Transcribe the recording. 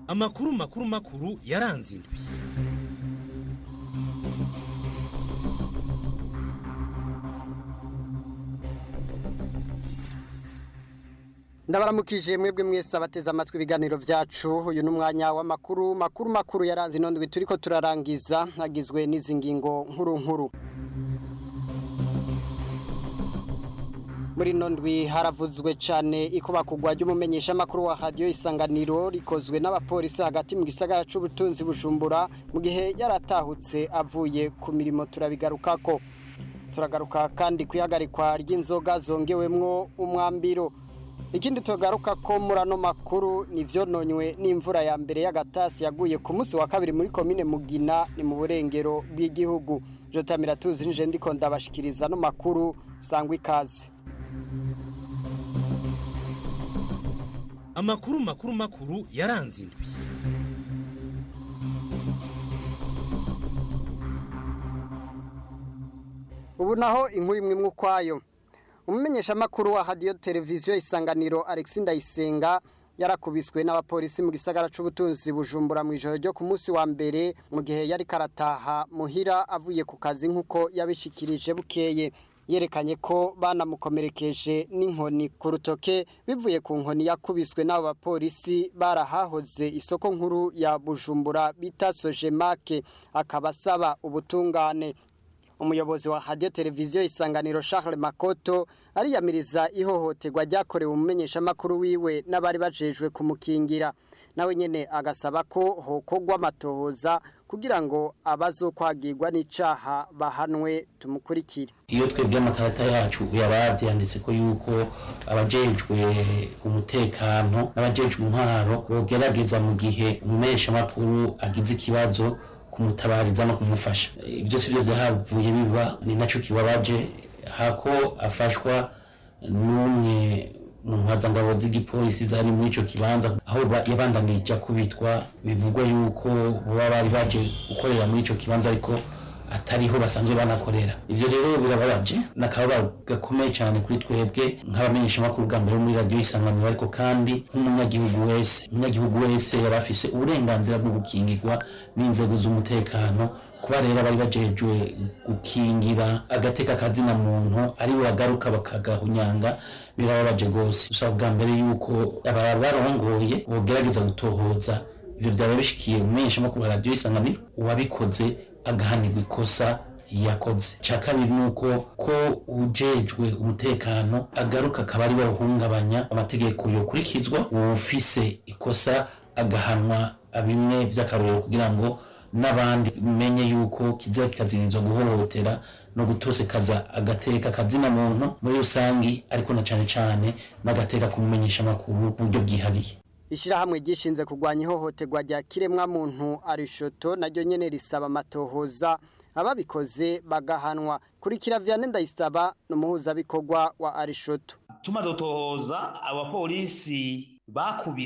amakuru makuru makuru yaranze indwi ndabaramukije mwebwe mwese abateze amatwi ibiganiro byacu uyu ni umwanya w'amakuru makuru makuru yaranze ino ndwi turiko turarangiza agizwe n'izi ngingo nkuru nkuru muri ino ndwi haravuzwe cyane ikubakugwa ry'umumenyeshamakuru wa radiyo isanganiro rikozwe n'abapolisi hagati mu gisagara c'ubutunzi bujumbura mu gihe yaratahutse avuye ku mirimo turabigarukako turagaruka kandi kwihagarikwa ry'inzoga zongewemwo umwambiro ikindi tugaruka ko muri ano makuru ni vyononywe n'imvura ya mbere y'agatasi yaguye ku munsi wa kabiri muri komine mugina ni mu burengero bw'igihugu jotamira tuzi nije ndiko ndabashikiriza no makuru sangwa ikaze amakuru makuru makuru yaranze indwi ubu naho inkuru imwe imwe ukwayo umumenyeshamakuru wa radiyo televiziyo isanganiro Alexis Ndayisenga yarakubiswe n'abapolisi mu gisagara c'ubutunzi bujumbura mu ijoro ryo ku munsi wa mbere mu gihe yari karataha muhira avuye ku kazi nk'uko yabishikirije bukeye yerekanye ko banamukomerekeje n'inkoni ku rutoke bivuye ku nkoni yakubiswe n'abo bapolisi barahahoze isoko nkuru ya bujumbura bita sojemake akaba asaba ubutungane umuyobozi wa radio televiziyo isanganiro Charles Makoto ariyamiriza ihohoterwa ryakorewe umumenyeshamakuru wiwe n'abari bajejwe kumukingira nawe nyene agasaba ko hokogwa amatohoza kugira ngo abazokwagirwa n'icaha bahanwe tumukurikire iyo twebwe amakarata yacu uyaravye yanditse ko yuko abajejwe umutekano n'abajejwe intwaro bogerageza mu gihe umumenyeshamakuru agize ikibazo kumutabariza no kumufasha ibyo sivyo vyahavuye biba ni naco kibabaje hako afashwa n'umwe mu mpazangabo z'igipolisi zari muri ico kibanza aho yabandanije akubitwa bivugwa yuko boba bari baje gukorera muri ico kibanza ariko atariho basanzwe banakorera ivyo rero birababaje nakababa gakomeye cyane kuri twebwe nk'abamenyeshamakuru bwa mbere muri radiyo isanganiro ariko kandi nk'umunyagihugu wese umunyagihugu wese yaba afise uburenganzira bwo gukingirwa n'inzego z'umutekano kuba rero bari bajejwe gukingira agateka kazina muntu ari bagaruka bakagahunyanga birababaje rwose usaba bwa mbere yuko aba barongoye bogerageza gutohoza ivyo vyaba bishikiye umumenyeshamakuru wa radiyo isanganiro uwabikoze agahanirwa ikosa yakoze cya kabiri ni uko ko ujejwe umutekano agaruka akaba ari bawuhungabanya amategeko yokurikizwa uwufise ikosa agahanwa bimwe by'akarorero kugira ngo n'abandi bimenye yuko kiza kikazirizwa guhohotera no gutosekaza agateka kazina muntu muri rusangi ariko na cyane cyane n'agateka kumumenyesha amakuru mu buryo bwihariye Ishirahamwe gishinze kugwanya ihohoterwa rya kiremwa muntu arishoto naryo nyene risaba amatohoza ababikoze bagahanwa kurikira Vianney Ndayisaba n'umuhuza bikorwa wa arishoto tumaze gutohoza abapolisi bakubise